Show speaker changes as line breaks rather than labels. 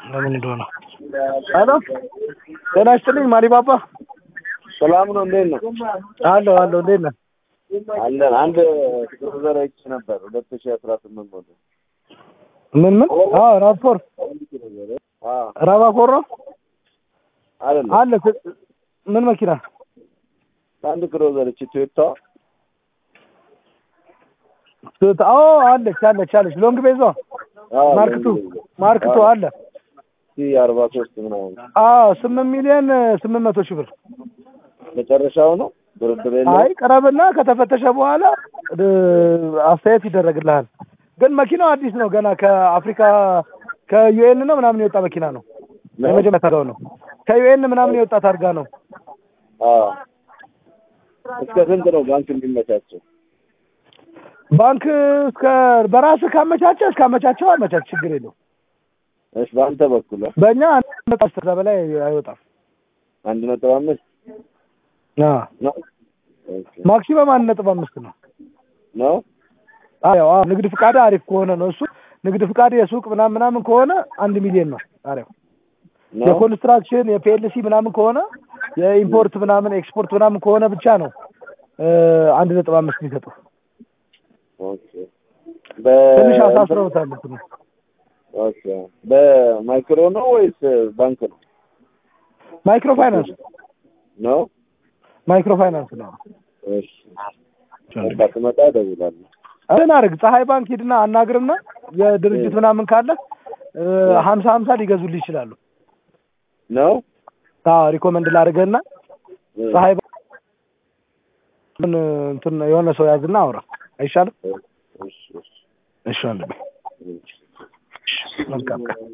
ለምን እንደሆነ ሄሎ ጤና ይስጥልኝ ማሪባባ
ሰላም ነው። እንዴት ነው?
አለሁ አለሁ እንዴት ነህ
አለን። አንድ ክሩዘር አይቼ ነበር ሁለት ሺህ አስራ ስምንት ሞዴል
ምን ምን አዎ ራፖር
አዎ
ራባኮር ነው
አይደለም
አለ ት- ምን መኪና
አንድ ክሩዘር እቺ ቶዮታ
ቶዮታ ኦ አለች አለች አለች ሎንግ ቤዟ
አዎ
ማርክቱ ማርክቱ አለ
ሲ አርባ ሶስት ምናምን
አዎ ስምንት ሚሊዮን ስምንት መቶ ሺህ ብር
መጨረሻው ነው ድርድር የለውም።
አይ ቅረብና ከተፈተሸ በኋላ እ- አስተያየት ይደረግልሃል። ግን መኪናው አዲስ ነው ገና ከአፍሪካ ከዩኤን ነው ምናምን የወጣ መኪና ነው።
ነው?
የመጀመሪያ ታርጋው ነው ከዩኤን ምናምን የወጣ ታርጋ ነው።
አዎ እስከ ስንት ነው ባንክ የሚመቻቸው?
ባንክ እስከ በራስህ ካመቻቸ እስካመቻቸው አመቻች ችግር የለው።
እሺ በአንተ በኩል አ?
በእኛ አንድ ነጥብ አስር ከዛ በላይ አይወጣም።
አንድ ነጥብ አምስት
አዎ
ነው ኦኬ።
ማክሲመም አንድ ነጥብ አምስት ነው።
ነው
አዎ አዎ ንግድ ፍቃድ አሪፍ ከሆነ ነው እሱ ንግድ ፍቃድ የሱቅ ምናምን ምናምን ከሆነ አንድ ሚሊዮን ነው ጣሪያው።
ነው
የኮንስትራክሽን የፒኤልሲ ምናምን ከሆነ የኢምፖርት ምናምን ኤክስፖርት ምናምን ከሆነ ብቻ ነው እ አንድ ነጥብ አምስት የሚሰጡ
ኦኬ
ትንሽ
በ
አሳስረውታል እንትኑ
ኦኬ በማይክሮ ነው ወይስ ባንክ ነው?
ማይክሮ ፋይናንስ
ነው
ማይክሮ ፋይናንስ ነው
እሺ በቃ ስመጣ እደውላለሁ።
እንትን አድርግ ፀሐይ ባንክ ሂድና አናግርና የድርጅት ምናምን ካለ እ ሀምሳ ሀምሳ ሊገዙልህ ይችላሉ
ነው
አዎ ሪኮመንድ ላድርግህና ፀሐይ ባንክ ምን እንትን የሆነ ሰው ያዝና አውራ አይሻልም
እሺ እሺ
እሺ ወንድሜ
እሺ
መልካም ቀን